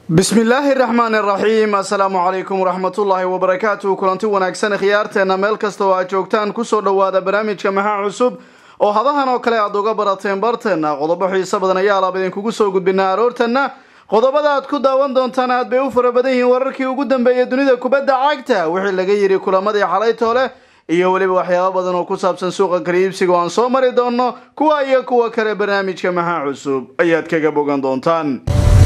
bismillaahi raxmaan iraxiim assalaamu calaykum waraxmatullaahi wabarakaatu kulanti wanaagsan khiyaarteena meel kasta oo aad joogtaan kusoo dhowaada barnaamijka maxaa cusub oo hadahan oo kale aad uga barateen barteena qodobo xiiso badan ayaa alaab idinkugu soo gudbinaa aroortana qodobada aad ku daawan doontaan aad bay u fara badan yihiin wararkii ugu dambeeyay dunida kubadda cagta wixii laga yidhi kulamadii xalaytoole iyo weliba waxyaabo badan oo ku saabsan suuqa kaliibsiga oo aan soo mari doono kuwa iyo kuwa kale barnaamijka maxaa cusub ayaad kaga bogan doontaan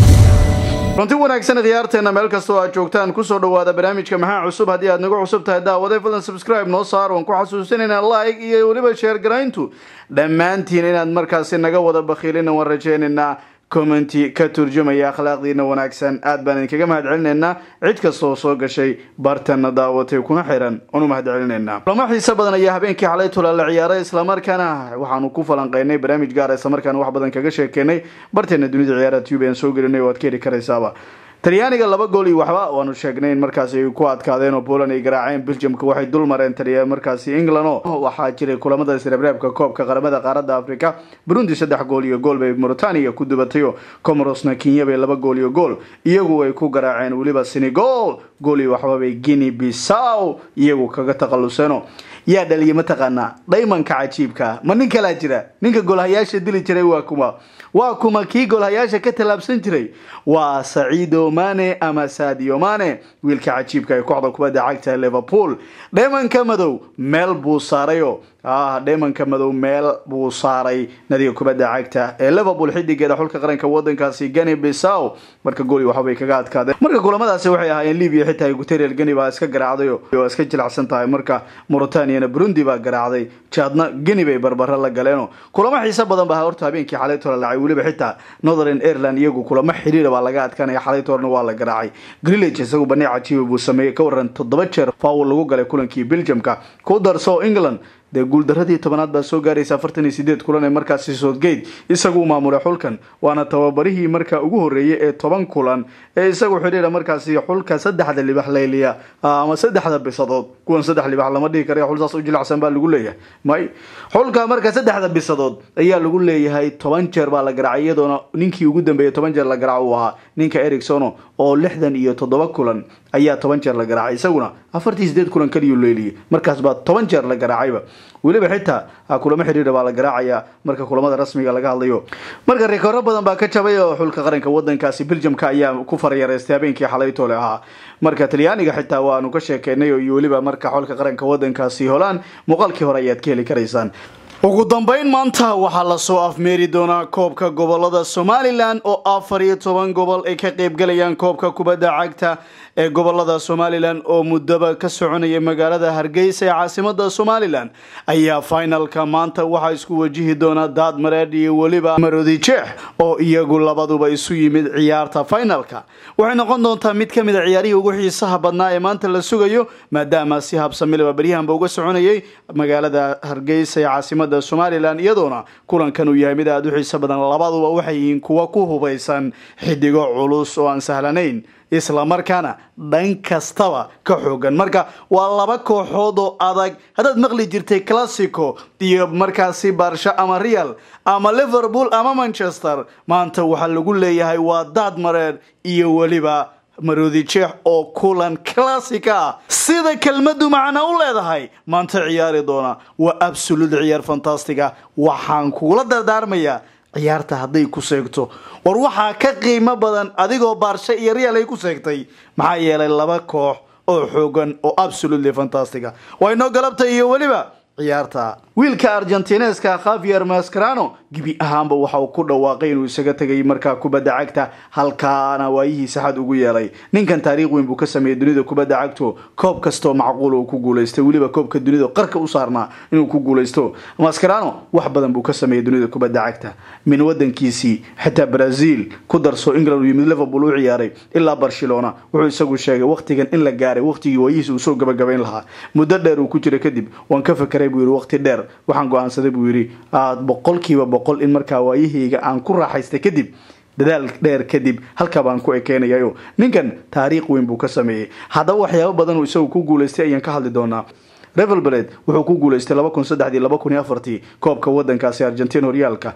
runti wanaagsan khiyaarteena meel kasta oo aad joogtaan kusoo dhawaada barnaamijka maxaa cusub haddii aad nagu cusub tahay daawaday fadlan subscribe noo saar waan ku xasuusinayna like iyo weliba sheer garayntu dhammaantiin inaad markaasi naga wada bakhiilina waan rajaynaynaa commenti ka turjumaya akhlaaqdiina wanaagsan aad baan idinkaga mahad celinaynaa cid kasta oo soo gashay bartana daawatay kuna xiran oon u mahad celinaynaa kulamo xiise badan ayaa habeenkii xalay tula la ciyaaray islamarkaana waxaanu ku falanqeynay barnaamij gaara islamarkaana wax badan kaga sheekeynay barteena dunida ciyaaraha tube aan soo gelinay oo aad ka heli karaysaaba talyaaniga laba gool iyo waxba waanu sheegnay in markaasi ay ku adkaadeen oo poland ay garaaceen belgiumka waxay dul mareen taliya markaasi england oo waxaa jiray kulamada isreebreebka koobka qaramada qaaradda africa burundi saddex gool iyo gool bay mauritania ku dubatay oo comorosna kenya bay laba gool iyo gool iyagu ay ku garaaceen weliba senegal gool iyo waxba bay guinea bissaw iyagu kaga takhaluseeno yaa dhaliyay mataqaanaa dhaymanka cajiibka ma nin kalaa jira ninka goolhayaasha dili jiray waa kuma waa kuma kii goolhayaasha ka tallaabsan jiray waa saciido mane ama sadio mane wiilka cajiibka ee kooxda kubadda cagta liverpool dhaymanka madow meel buu saarayo ah dhaymanka madow meel buu saaray nadiga kubadda cagta ee liverpool xidigeeda xulka qaranka wadankaasi gani bisaw marka gooli waxbay kaga adkaadeen marka kulamadaasi waxay ahaayeen libya xitaa guterial gani baa iska garaacday oo iska jilacsan tahay marka mauritaniana burundi baa garaacday jaadna geni bay barbaro la galeeno kulamo xiise badan baa horta habeenkii xalay tola lacay weliba xitaa northern ireland iyagu kulamo xiriira baa laga adkaanaya xalay torna waa la garaacay grillage isagu banay cajiiba buu sameeyey ka waran toddoba jeer faawul lagu galay kulankii belgiumka ku darso england dee guuldaradii tobanaad baa soo gaaraysa afartan iyo sideed kulan ee markaasi soodgate isagu maamulay xulkan waana tababarihii markaa ugu horreeyay ee toban kulan ee isagu xidhiira markaasi xulka saddexda libax layliya ama saddexda bisadood kuwan saddex libax lama dhihi kara xul saas u jilacsan baa lagu leeyahay may xulka marka saddexda bisadood ayaa lagu leeyahay toban jeer baa la garaacay iyadoona ninkii ugu dambeeyay toban jeer la garaac uu ahaa ninka ericsono oo lixdan iyo toddoba kulan ayaa toban jeer la garaacay isaguna afartii sideed kulan kaliyuu leeliyay markaas baa toban jeer la garaacayba weliba xitaa kulamo xidhiira baa la garaacayaa marka kulamada rasmiga laga hadlayo marka rikooro badan baa ka jabay oo xulka qaranka wadankaasi belgiumka ayaa ku farayareystay habeenkii xalaytoole ahaa marka talyaaniga xitaa waanu ka sheekeynay iyo weliba marka xulka qaranka wadankaasi holaan muuqaalkii hore ayaad ka heli karaysaan ugu dambeyn maanta waxaa lasoo afmeeri doonaa koobka gobolada somalilan oo afar iyo toban gobol ay ka qeybgalayaan koobka kubadda cagta ee gobolada somalilan oo muddaba ka soconaya magaalada hargeysa ee caasimada somalilan ayaa finalka maanta waxaa isku wajihi doona daad mareedh iyo weliba marodi jeex oo iyagu labaduba isu yimid ciyaarta finalka waxay noqon doontaa mid ka mid a ciyaarihii ugu xiisaha badnaa ee maanta la sugayo maadaama si habsamilaba beryahanba uga soconayay magaalada hargeysa ee caasimada somalilan iyadoona kulankan uu yahay mid aada u xiiso badan labaduba waxay yihiin kuwa ku hubaysan xidigo culus oo aan sahlanayn islamarkaana dhan kastaba ka xoogan marka waa laba kooxood oo adag haddaad maqli jirtay classico iyo markaasi barsha ama real ama liverpool ama manchester maanta waxaa lagu leeyahay waa daad mareer iyo weliba maroodi jeex oo kulan classica ah sida kelmadu macna u leedahay maanta ciyaari doona waa absolute ciyaar fantastiga waxaan kugula dardaarmayaa ciyaarta hadday ku seegto war waxaa ka qiimo badan adigoo baarshe iyo real ay ku seegtay maxaa yeelay laba koox oo xoogan oo absolutely fantastica waa inoo galabta iyo weliba ciyaarta wiilka argentineska khavier mascarano gebi ahaanba waxa uu ku dhawaaqay inuu isaga tegay markaa kubadda cagta halkaana waayihiisa xad ugu yeelay ninkan taariikh weyn buu ka sameeyey dunida kubadda cagto koob kastoo macquul uu ku guulaystay weliba koobka dunida qarka u saarnaa inuu ku guulaysto mascarano wax badan buu ka sameeyey dunida kubadda cagta min wadankiisii xitaa brazil ku darso england iyo mid liverpool u ciyaaray ilaa barcelona wuxuu isagu sheegay waqtigan in la gaaray waqtigii waayihiisa uu soo gabagabayn lahaa muddo dheer uu ku jira kadib waan ka fakeray buu yidhi waqti dheer waxaan go-aansaday buu yidhi aad boqolkiiba boqol in markaa waayahayga aan ku raaxaystay kadib dadaal dheer kadib halkaa baan ku ekeynayayo ninkan taariikh weyn buu ka sameeyey haddaba waxyaabo badan uu isagu ku guulaystay ayaan ka hadli doonaa revel bled wuxuu ku guulaystay laba kun saddexdii laba kun iyo afartii koobka wadankaasi argentina horyaalka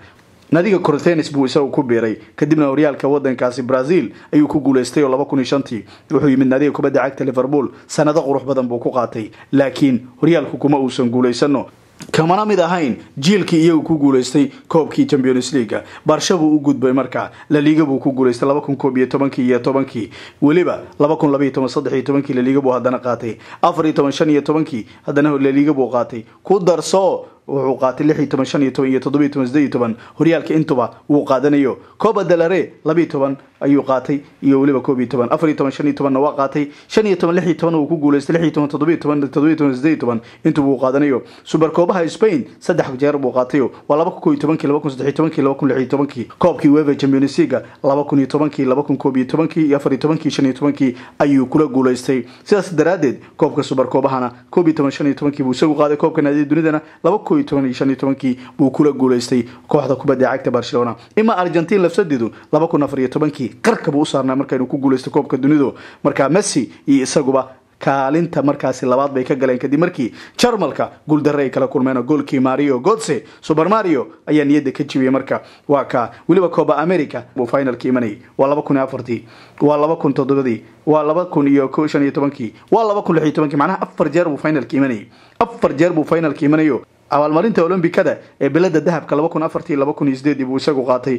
nadiga cortenis buu isagu ku biiray kadibna horyaalka wadankaasi brazil ayuu ku guuleystay oo laba kun iyo shantii wuxuu yimid nadiga kubadda cagta liverpool sanado qurux badan buu ku qaatay laakiin horyaalku kuma uusan guulaysano kamana mid ahayn jiilkii iyagu ku guuleystay koobkii champions leaga barsha buu u gudbay markaa laliga buu ku guuleystay laba kun koob iyo tobankii iyo tobankii weliba laba kun labaiyo toban saddex iyo tobankii laliga buu haddana qaatay afar iyo toban shan iyo tobankii haddana laliga buu qaatay ku darso wuxuu qaatay lix iyo toban shan iyo toban iyo toddoba iyo toban sideed iyo toban horyaalka intuba wuu qaadanayo coba delare labiyo toban ayuu qaatay iyo weliba koob iyo toban afar iyo toban shan iyo tobanna waa qaatay shan iyo toban lix iyo toban wuu ku guuleystay lix iyo toban toddoba iyo toban toddoba iyo toban sideed iyo toban intuba wuu qaadanayo super koobaha spain saddex jeer buu qaatayo waa laba kun koo iyo tobankii laba kun saddex iyo tobankii laba kun lix iyo tobankii koobkii wefa champions leaga laba kun iyo tobankii laba kun koob iyo tobankii iyo afar iyo tobankii shan iyo tobankii ayuu kula guuleystay sidaas daraaddeed koobka super koobahana koob iyo toban shan iyo tobankii buu isagu qaaday koobka naadiya dunidana laba koo iyo toban iyo shan iyo tobankii buu kula guuleystay kooxda kubadda cagta barcelona ima argentin lafsadeedu laba kun afar iyo tobankii qarka buu u saarnaa markaynu ku guuleystay koobka dunidu markaa messi iyo isaguba kaalinta markaasi labaad bay ka galeen kadib markii jarmalka guuldarre ay kala kulmeen goolkii mario godse super mario ayaa niyadda ka jibiyay marka waa ka weliba coba america buu finalka imanayay waa laba kun iyo afartii waa laba kun toddobadii waa laba kun iyo ko shan iyo tobankii waa laba kun lix iyo tobankii macnaha afar jeer buu finalka imanayay afar jeer buu finalka imanayo abaalmarinta olombikada ee belada dahabka laba kun afartii laba kun iyo sideedii buu isagu qaatay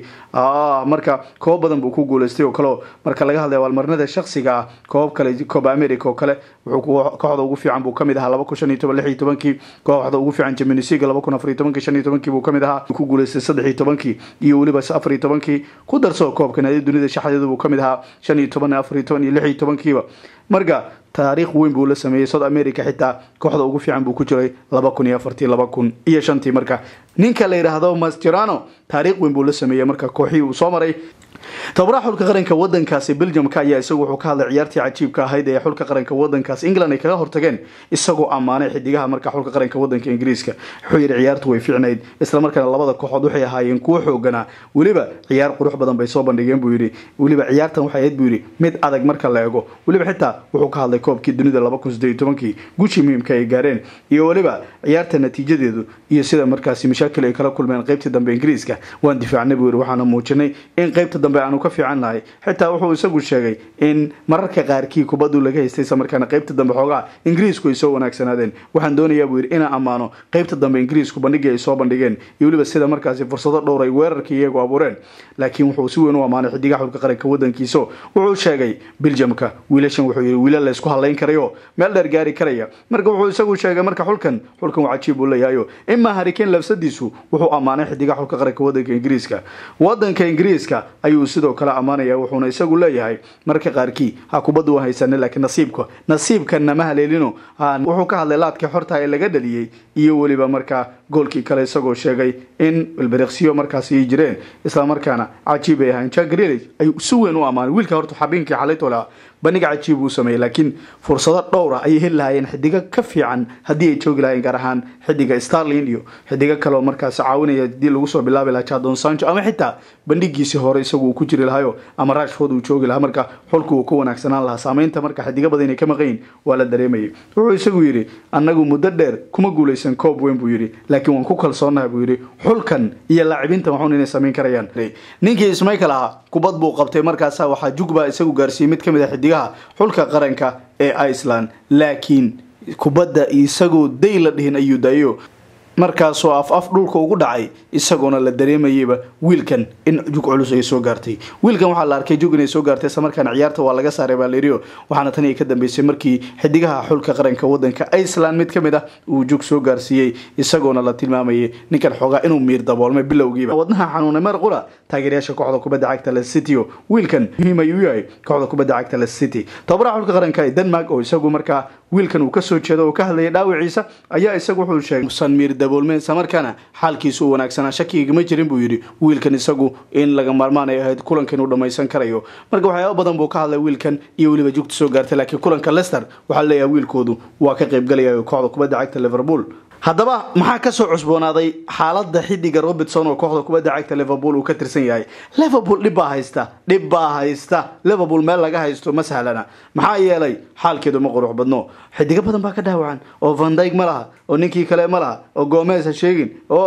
marka koob badan buu ku guuleystay oo kaleo marka laga hadlay abaalmarinada shaksiga ah koob kale coba america oo kale wuxuu kooxda ugu fiican buu kamid ahaa laba kun shan iyo toban lix iyo tobankii kooxda ugu fiican jaminisiga laba kun afar iyo tobankii shan iyo tobankii buu kamid ahaa ku guuleystay saddex iyo tobankii iyo weliba afar iyo tobankii ku darso koobka naadi dunida shaxdeedu buu kamid ahaa shan iyo toban afar iyo toban iyo lix iyo tobankiiba marka taariikh weyn buu la sameeyey south america xitaa kooxda ugu fiican buu ku jiray laba kun iyo afartii laba kun iyo shantii marka ninka la yidhaahdo mastirano taariikh weyn buu la sameeyey marka kooxihii uu soo maray tababaraha xulka qaranka wadankaasi belgiumka ayaa isagu wuxuu ka hadlay ciyaartii cajiibka ahayd ee xulka qaranka wadankaas england ay kaga hortageen isagoo ammaanay xidigaha marka xulka qaranka wadanka ingiriiska wuxuu yidhi ciyaartu way fiicnayd islamarkaana labada kooxood waxay ahaayeen kuwo xooganaa weliba ciyaar qurux badan bay soo bandhigeen buu yidhi weliba ciyaartan waxay ahayd buu yidhi mid adag marka la eego weliba xitaa wuxuu ka hadlay koobkii dunida laba kun sideed iyo tobankii guushii muhiimka ay gaareen iyo weliba ciyaarta natiijadeedu iyo sida markaasi mashaakil ay kala kulmeen qaybtii dambe ingiriiska waan difaacnay buu yidhi waxaana muujinay in qaybta dambe aanu ka fiican nahay xitaa wuxuu isagu sheegay in mararka qaarkii kubaddu laga haystay islamarkaana qaybta dambe xoogaa ingiriisku ay soo wanaagsanaadeen waxaan doonayaa buu yidhi inaan ammaano qaybta dambe ingiriisku bandhigii ay soo bandhigeen iyo weliba sida markaasi fursado dhowr ay weerarkii iyagu abuureen laakiin wuxuu si weyn u ammaanay xidigaha xulka qaranka wadankiiso wuxuu sheegay biljamka wiilashan wuxuu yidhi wiilal laysku hadlayn karayo meel dheer gaari karaya marka wuxuu isagu sheegay marka xulkan xulkan waa cajiib uu leeyahayo imaa harikeen lafsadiisu wuxuu ammaanay xidigaha xulka qaranka wadanka ingiriiska wadanka ingiriiska ayuu sidoo kale ammaanaya wuxuuna isagu leeyahay marka qaarkii ha kubaddu waan haysana laakiin nasiibka nasiibkanna ma haleelino wuxuu ka hadlay laadkii xorta ee laga dhaliyey iyo weliba markaa goolkii kale isagoo sheegay in ilbiriqsiyo markaasi ay jireen islamarkaana cajiib ay ahayn jack greelish ayuu si weyn u ammaanay wiilka horta xabiinkii xalaytolaa bandhiga cajiib uu sameeyey laakiin fursado dhowra ayay heli lahaayeen xidigo ka fiican haddii ay joogi lahayeen gaar ahaan xidiga starlin iyo xidigo kale oo markaasi caawinaya hadii lagu soo bilaabi lahaa jadon sancho ama xitaa bandhigiisii hore isagu uu ku jiri lahayo ama rashford uu joogi lahaa marka xulku uu ka wanaagsanaan lahaa saameynta marka xidigo badan inay ka maqayin waa la dareemayay wuxuu isagu yidhi annagu muddo dheer kuma guulaysan koob weyn buu yidhi laakiin waan ku kalsoonahay buu yidhi xulkan iyo laacibinta waxuun inay samayn karayaan ninkii ismaykel ahaa kubad buu qabtay markaasa waxaa jugbaa isagu gaarsiiyey mid ka mid a xidigaha xulka qaranka ee iceland laakiin kubadda isagoo day la dhihin ayuu daayo markaasoo af af dhulka ugu dhacay isagoona la dareemayeyba wiilkan in jug culus ay soo gaartay wiilkan waxaa la arkay jug inay soo gaartay islamarkaana ciyaarta waa laga saaray baalerio waxaana tan ay ka dambeysay markii xidigaha xulka qaranka wadanka iceland mid kamid ah uu jug soo gaarsiiyey isagoona la tilmaamayay ninkan xoogaa inuu miir daboolmay bilowgiiba wadnaha xanuunay mar qura taageerayaasha kooxda kubadda cagta le city wiilkan muhiim ayuu yahay kooxda kubadda cagta le city tababaraha xulka qaranka ee denmark oo isagu markaa wiilkan uu kasoo jeedo oo ka hadlayay dhaawiciisa ayaa isagu wuxuu sheegay san miir daboolmeen islamarkaana xaalkiisu uu wanaagsanaa shakigama jirin buu yidhi wiilkan isagu in laga maarmaan ay ahayd kulanka inuu dhammaysan karayo marka waxyaaba badan buu ka hadlay wiilkan iyo weliba jugta soo gaartay laakiin kulanka lester waxaa leeyahay wiilkoodu waa ka qaybgalaya kooxda kubadda cagta liverpool haddaba maxaa kasoo cusboonaaday xaalada xidiga robertson oo kooxda kubadda cagta liverpool uu ka tirsan yahay liverpool dhib baa haysta dhib baa haysta liverpool meel laga haysto ma sahlana maxaa yeelay xaalkeedu ma qurux badno xidigo badan baa ka dhaawacan oo vandyg ma laha oo ninkii kale ma laha oo gomez ha sheegin oo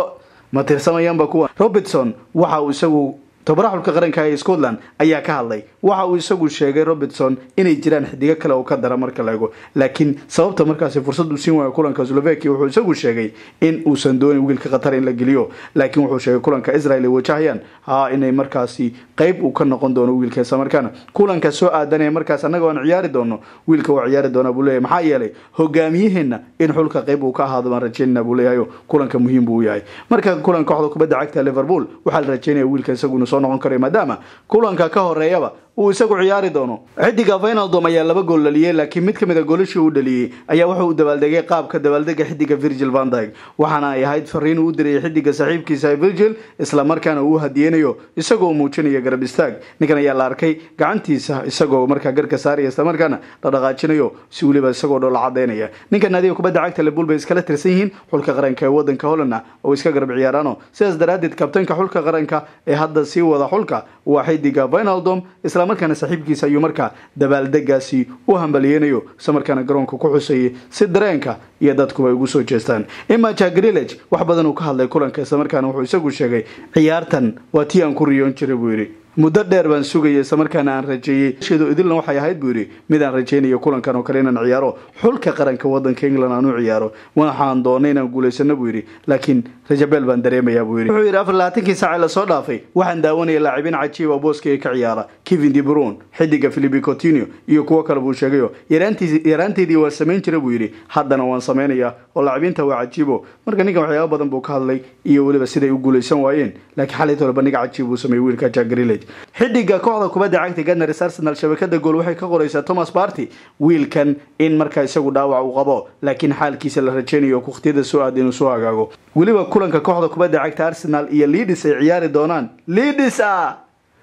ma tirsamayaanba kuwa robertson waxa uu isagu tababaraha xulka qaranka ee scotland ayaa ka hadlay waxa uu isagu sheegay robertson inay jiraan xidigo kale oo ka dara marka la ego laakiin sababta markaasi fursad uu siin waayo kulanka slovakia wuxuu isagu sheegay in uusan doonin wiilka qatar in la geliyo laakiin wuxuu sheegay kulanka israel ay wajahayaan ha inay markaasi qeyb uu ka noqon doono wiilka islamarkaana kulanka soo aadanaya markaas annaga aan ciyaari doono wiilka waa ciyaari doona buu leeyahy maxaa yeelay hogaamiyaheena in xulka qeyb uu ka ahaado baan rajeynana buu leeyahay kulanka muhiim buu yahay marka kulanka kooxda kubadda cagta liverpool waxaa la rajeynaya wiilka isaguna soo noqon karayo maadaama kulanka ka horeeyaba uu isagu ciyaari doono xidiga vinaldom ayaa laba gool dhaliyey laakiin mid kamid a goolashii uu dhaliyey ayaa wuxuu u dabaaldegay qaabka dabaaldega xidiga virgil van dyg waxaana ay ahayd fariin uu u dirayay xidiga saaxiibkiisa virgil islamarkaana uu hadiyeynayo isagoo muujinaya garab istaag ninkan ayaa la arkay gacantiisa isagoo markaa garka saaraya islamarkaana la dhaqaajinayo si weliba isagoo dhoola cadeynaya ninkan naadiga kubadda cagta liverpool bay iskala tirsan yihiin xulka qaranka ee wadanka hollandna oo iska garab ciyaaraano sidaas daraadeed kabtanka xulka qaranka ee hadda sii wada xulka waa xidiga vinaldom markaana saaxiibkiisa ayuu markaa dabaaldegaasi u hambaliyeynayo islamarkaana garoonka ku xusayay si dareenka iyo dadkuba ay ugu soo jeestaan imaja grillage wax badan uu ka hadlay kulanka islamarkaana wuxuu isagu sheegay ciyaartan waa tii aan ku riyoon jiray buu yidhi muddo dheer baan sugayay islamarkaana aan rajeeyey sheedu idilna waxay ahayd buu yidhi mid aan rajeynayo kulankan oo kale inaan ciyaaro xulka qaranka wadanka england aan u ciyaaro waxaan doonay inaan guulaysano buu yidhi laakiin rajabeel baan dareemayaa buu yidhi wuxuu yidhi afar labaatankii saace lasoo dhaafay waxaan daawanaya laacibiin cajiiba booskayga ka ciyaara kevin de brun xidiga philipi coutinho iyo kuwo kale buu sheegayo yaraanteedii waan samayn jira buu yidhi haddana waan samaynayaa oo laacibiinta waa cajiibo marka ninkan waxyaaba badan buu ka hadlay iyo weliba siday u guulaysan waayeen laakiin xalayt walba nig cajiib uu sameeyey wiilka jack grillage xidiga kooxda kubadda cagta ganars arsenal shabakada gool waxay ka qoraysaa thomas barty wiilkan in markaa isagu dhaawac uu qabo laakiin xaalkiisa la rajeynayo wakhtiyada soo aad inuu soo hagaago weliba kulanka kooxda kubadda cagta arsenal iyo leadis ay ciyaari doonaan leadis ah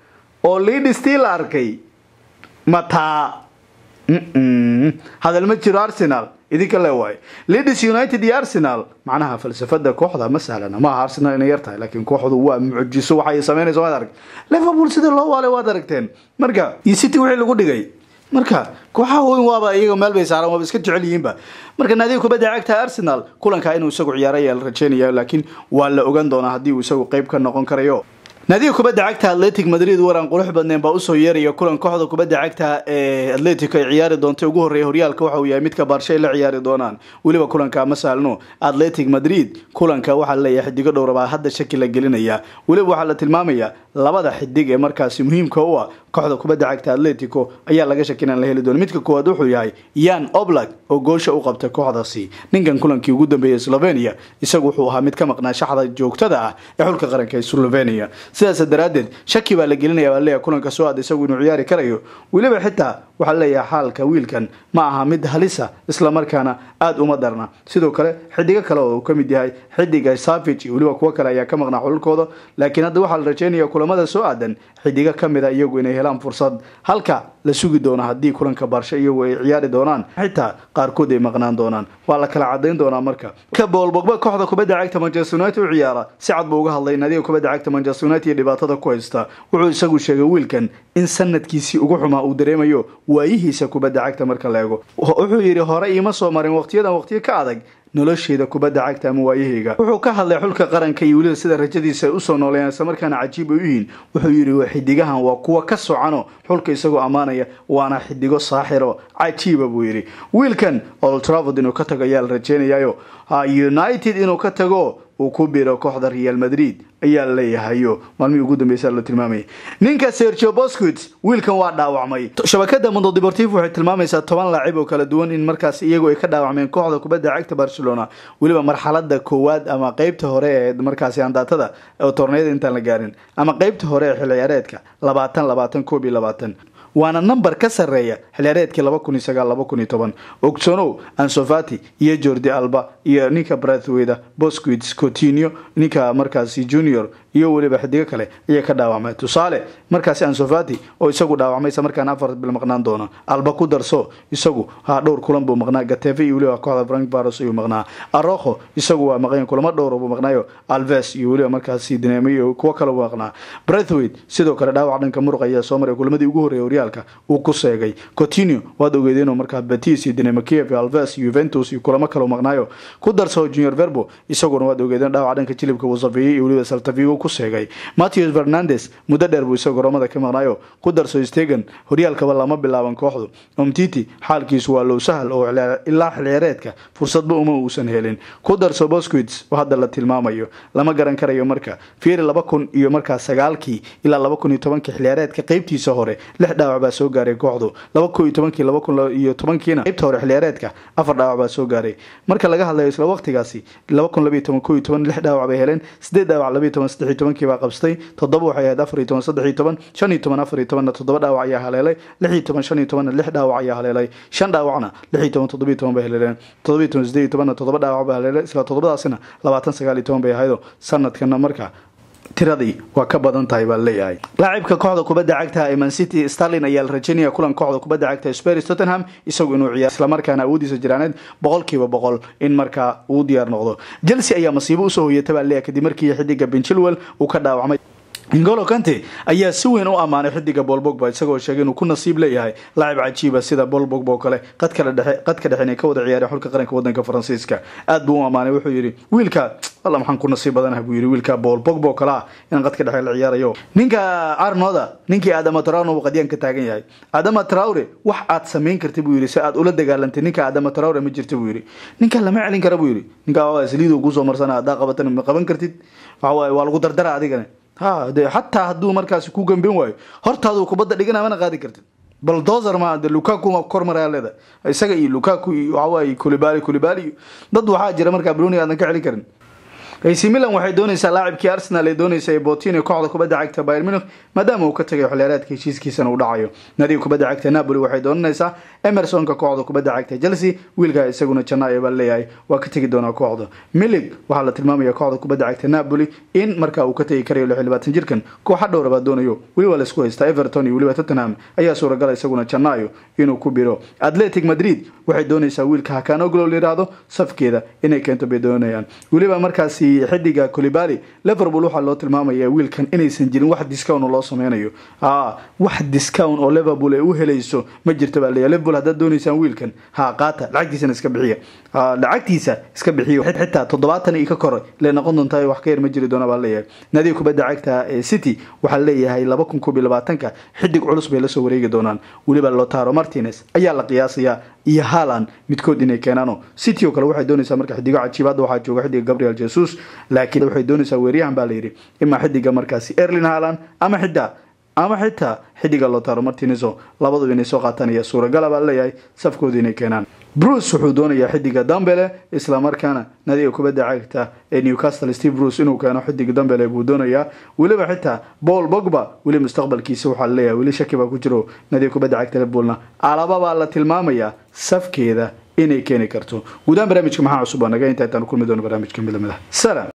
oo leadis tii la arkay mataa hadal ma jiro arsenal idinka le waayo leadis united iyo arsenal macnaha falsafada kooxda ma sahlana maaha arsenal inay yar tahay laakiin kooxdu waa mucjiso waxay samaynaysa waad arag liverpool sida loo waalay waad aragteen marka iyo city wixii lagu dhigay marka kooxaha weyn waaba iyaga meel bay saaraan waaba iska jecel yihiinba marka naadiga kubadda cagta arsenal kulanka inuu isagu ciyaaro ayaa la rajeynaya laakiin waa la ogan doonaa haddii uu isagu qeyb ka noqon karayo naadiga kubadda cagta atletic madrid waran qurux badneen baa usoo yeeraya kulan kooxda kubadda cagta ee atletico ay ciyaari doontay ugu horreeya horyaalka waxa uu yahay midka baarshay la ciyaari doonaan weliba kulanka ma saalno atletic madrid kulanka waxaa laleeyahay xidigo dhowra baa hadda shaki la gelinaya weliba waxaa la tilmaamaya labada xidig ee markaasi muhiimka u ah kooxda kubadda cagta atletico ayaa laga shaki inaan la heli doono midka koowaad wuxuu yahay yan oblak oo goosha u qabtay kooxdaasi ninkan kulankii ugu dambeeyay slovenia isagu wuxuu ahaa mid ka maqnaa shaxda joogtada ah ee xulka qaranka ee slovenia sidaas daraadeed shaki baa la gelinaya baa leeyahay kulanka soo aad isagu inuu ciyaari karayo weliba xitaa waxaa leeyahay xaalka wiilkan ma aha mid halisa islamarkaana aada uma darna sidoo kale xidigo kale oo uu ka mid yahay xidiga savage iyo weliba kuwo kale ayaa ka maqnaa xululkooda laakiin hadda waxaa la rajeynaya kulamada soo aadan xidigo kamid a iyagu inay helaan fursad halka la sugi doono haddii kulanka baarsho iyagu ay ciyaari doonaan xitaa qaarkood ay maqnaan doonaan waa la kala cadayn doonaa marka ka boolbogba kooxda kubadda cagta manchester united u ciyaara si cad buu uga hadlay naadiga kubadda cagta manchester united iyo dhibaatada ku haysta wuxuu isagu sheegay wiilkan in sanadkiisii ugu xumaa uu dareemayo waayihiisa kubadda cagta marka la eego wuxuu yidhi hore iima soo marin waqtiyadan waqtiyo ka adag nolosheeda kubadda cagta ama waayahayga wuxuu ka hadlay xulka qaranka iyo weliba sida rajadiisa ay usoo nooleeyaan islamarkaana cajiib ay u yihiin wuxuu yidhi xidigahan waa kuwa ka socano xulka isagoo ammaanaya waana xidigo saaxiro cajiiba buu yidhi wiilkan old travod inuu ka tago ayaa la rajeynayayo united inuu ka tago uu ku biro kooxda real madrid ayaa la leeyahayo maalmihii ugu dambeysa la tilmaamayay ninka sergio bosquit wiilkan waa dhaawacmay shabakada mundo deportivo waxay tilmaamaysaa toban laacib oo kala duwan in markaas iyagu ay ka dhaawacmeen kooxda kubadda cagta barcelona weliba marxalada koowaad ama qeybta hore ee markaasi andaatada oo torneyada intaan la gaarin ama qeybta hore ee xil ciyaareedka labaatan labaatan koob iyo labaatan waana number ka sarreeya xilciyaareedkii laba kun iyo sagaal laba kun iyo toban ogsonow ansofati iyo jordi alba iyo ninka brathweda bosquit coutinho ninka markaasi junior iyo weliba xidigo kale ayay ka dhaawacmay tusaale markaasi ansofati oo isagu dhaawacmay isla markaana afar bil maqnaan doono alba ku darso isagu ha dhowr kulan buu maqnaa gatefe iyo weliba kooxda frank baros ayuu maqnaa aroho isagu waa maqan kulamo dhowr buu maqnaayo alves iyo weliba markaasi dinamo iyo kuwo kale buu maqnaa brethwaite sidoo kale dhaawac dhanka muruq ayaa soo maray kulamadii ugu horreeyay horyaalka uu ku seegay coutinho waad ogeedeen oo markaa betis iyo dinamo kiev iyo alves iyo juventus iyo kulamo kale maqnaayo ku darso junior verbo isaguna waad ogeedeen dhaawac dhanka jilibka uu safeeyey iyo weliba saltavigo ku seegay matthews fernandes muddo dheer buu isagu garoomada ka maqnaayo ku darso stegan horyaalkaba lama bilaaban kooxdu omtiti xaalkiisu waa low sahal oo ilaa xilciyaareedka fursadba uma uusan helin ku darso bosquits oo hadda la tilmaamayo lama garan karayo marka fiiri laba kun iyo markaa sagaalkii ilaa laba kun iyo tobankii xilciyaareedka qeybtiisa hore lix dhaawac baa soo gaaray kooxdu laba kun iyo tobankii laba kun iyo tobankiina qeybta hore xilciyaareedka afar dhaawac baa soo gaaray marka laga hadlayo isla waqtigaasi laba kun labiyo toban ko iyo toban lix dhaawac bay heleen sideed dhaawac labiyo toban saddex iyo tobankii baa qabstay toddoba waxay ahayd afar iyo toban saddex iyo toban shan iyo toban afar iyo tobanna toddoba dhaawac ayaa haleelay lix iyo toban shan iyo tobanna lix dhaawac ayaa haleelay shan dhaawacna lix iyo toban toddoba iyo toban bay haleeleen toddoba iyo toban sideed iyo tobanna toddoba dhaawac bay haleelay isla toddobadaasina labaatan sagaal iyo toban bay ahaydo sanadkana marka tiradii waa ka badan tahay baa leeyahay laacibka kooxda kubadda cagta ee mancity starlin ayaa la rajaynaya kulan kooxda kubadda cagta spars tottenham isagu inuu ciyaar islamarkaana awoodiisa jiraaneed boqolkiiba boqol in markaa uu diyaar noqdo chelsea ayaa masiibo usoo hoyata baa leeyahay kadib markii xidiga benchilwell uu ka dhaawacmay ingolo kante ayaa si weyn u ammaanay xidiga bool bogba isagoo sheegay inuu ku nasiib leeyahay laacib cajiiba sida bool bogba oo kale qadka dhexe inay ka wada ciyaareen xulka qaranka wadanka faransiiska aad buu u ammaanay wuxuu yidhi wiilka alla maxaan ku nasiib badanaha buu yidhi wiilka bool bogba oo kale ah inaan qadka dhexe la ciyaarayo ninka arnoda ninkii adama traure uu qadyaan ka taagan yahay adama traure wax aad samayn karta buu yidhi si aad ula dagaalantay ninka adama traure ma jirta buu yidhi ninka lama celin kara buu yidhi ninka saliidu kusoo marsana haddaa qabatan ma qaban kartid waxawaaye waa lagu dardara adigana ha de xataa hadduu markaasi ku gamben waayo hortaadu kubadda dhigana mana qaadi kartid baldozer ma de lukaku ma kormaraya leeda isaga iyo lukaku iyo waxawaaye kulibali kulibali iyo dad waxaa jira markaa bruni aadan ka celin karin ac milan waxay doonaysaa laacibkii arsenal ee doonaysa ee botin kooxda kubadda cagta bayr munich maadaama uu ka tagay xiliyaareedka heshiiskiisana uu dhacayo nadiga kubadda cagta napoli waxay doonanaysaa emersonka kooxda kubadda cagta chelsea wiilkaa isaguna janaayo baa leeyahay waa ka tegi doonaa kooxda milig waxaa la tilmaamaya kooxda kubadda cagta napoli in markaa uu ka tegi karayo lix labaatan jirkan kooxa dhowra baa doonayo weli waa laisku haystaa everton iyo weliba tottenham ayaa suuragala isaguna janaayo inuu ku biro atletic madrid waxay doonaysaa wiilka hakanoglo la yidhaahdo safkeeda inay keento bay doonayaan weliba markaasi xidiga colibali liverpool waxaa loo tilmaamaya wiilkan inaysan jirin wax discount loo sameynayo wax discount oo liverpool ay u helayso ma jirto baa leeyahay liverpool haddaad doonaysaan wiilkan ha qaata lacagtiisana iska bixiya lacagtiisa iska bixiyo xitaa toddobaatan iyo ka kore le noqon doontaa wax ka yar ma jiri doona baa leeyahay nadiga kubadda cagta ee city waxaa leeyahay laba kun koob iyo labaatanka xidig culus bay lasoo wareegi doonaan weliba lotaro martinez ayaa la qiyaasayaa iyo haaland midkood inay keenaano city oo kale waxay doonaysaa marka xidigo cajiib hadda waxaa jooga xidiga gabriel jesus laakiin waxay doonaysaa weeryahan baa layidhi imaa xidiga markaasi erlin haaland ama xitaa ama xitaa xidiga lotaro martineso labaduba inay soo qaataan ayaa suuragala baa leeyahay safkooda inay keenaan bruce wuxuu doonayaa xidiga dambele islamarkaana nadiga kubadda cagta ee newcastle steve bruce inuu keeno xidiga dambele buu doonayaa weliba xitaa paul bogba weli mustaqbalkiisa waxaa laleeyahay weli shaki baa ku jiro nadiga kubadda cagta liverpoolna alaba baa la tilmaamayaa safkeeda inay keeni karto guudaan barnaamijka maxaa cusub waa naga inta intaan kulmi doono barnaamijka midlamida salam